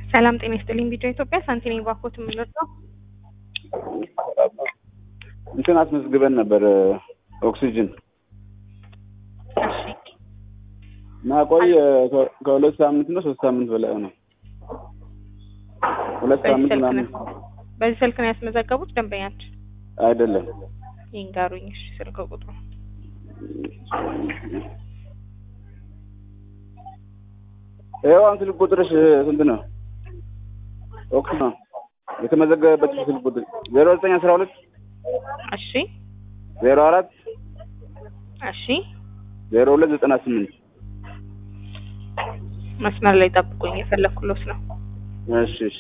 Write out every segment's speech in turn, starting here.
ሰላም ጤና ይስጥልኝ። ቪዲዮ ኢትዮጵያ ሳንቲኔ ባኮት የምንወጣው እንትን አስመዝግበን ነበር ኦክሲጅን እሺ እና ቆይ ከ- ከሁለት ሳምንት ነው ሶስት ሳምንት በላይ ነው። ሁለት በዚህ ሳምንት ስልክ ምናምን ነው በዚህ ስልክ ነው ያስመዘገቡት ደንበኛችን? አይደለም። ይንገሩኝ እሺ ስልክ ቁጥሩ ይኸው አሁን ስልክ ቁጥርሽ ስንት ነው? ኦክስ ነው የተመዘገበበት ስልክ ቁጥር ዜሮ ዘጠኝ አስራ ሁለት እሺ ዜሮ አራት እሺ ዜሮ ሁለት ዘጠና ስምንት መስመር ላይ ጠብቁኝ የፈለኩሎት ነው እሺ እሺ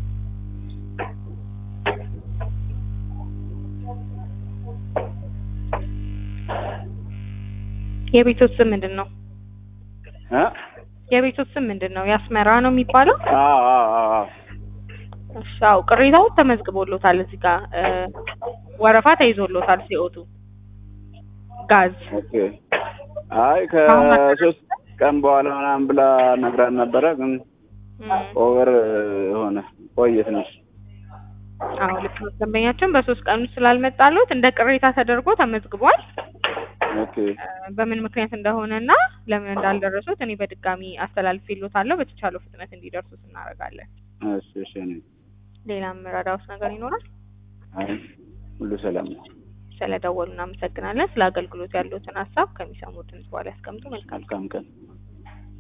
የቤቶት ስም ምንድን ነው እ የቤቶት ስም ምንድን ነው የአስመራ ነው የሚባለው አዎ አዎ አዎ አዎ እሺ አዎ ቅሬታው ተመዝግቦሎታል እዚህ ጋር እ ወረፋ ተይዞሎታል ሲኦቱ ጋዝ ኦኬ አይ ከሶስት ቀን በኋላ ምናምን ብላ ነግራን ነበረ፣ ግን እም፣ ኦቨር ሆነ ቆየ ትንሽ። አዎ ልክ ነው ደንበኛችን በሶስት ቀን ውስጥ ስላልመጣሎት እንደ ቅሬታ ተደርጎ ተመዝግቧል ኦኬ እ በምን ምክንያት እንደሆነ እና ለምን እንዳልደረሱት እኔ በድጋሚ አስተላልፌሎታለሁ በተቻለው ፍጥነት እንዲደርሱት እናደርጋለን እሺ እሺ እኔ ሌላም ረዳውስ ነገር ይኖራል አይ ሁሉ ሰላም ነው። ስለደወሉ እናመሰግናለን ስለ አገልግሎት ያሉትን ሀሳብ ከሚሰሙት ድምጽ በኋላ ያስቀምጡ መልካም መልካም ቀን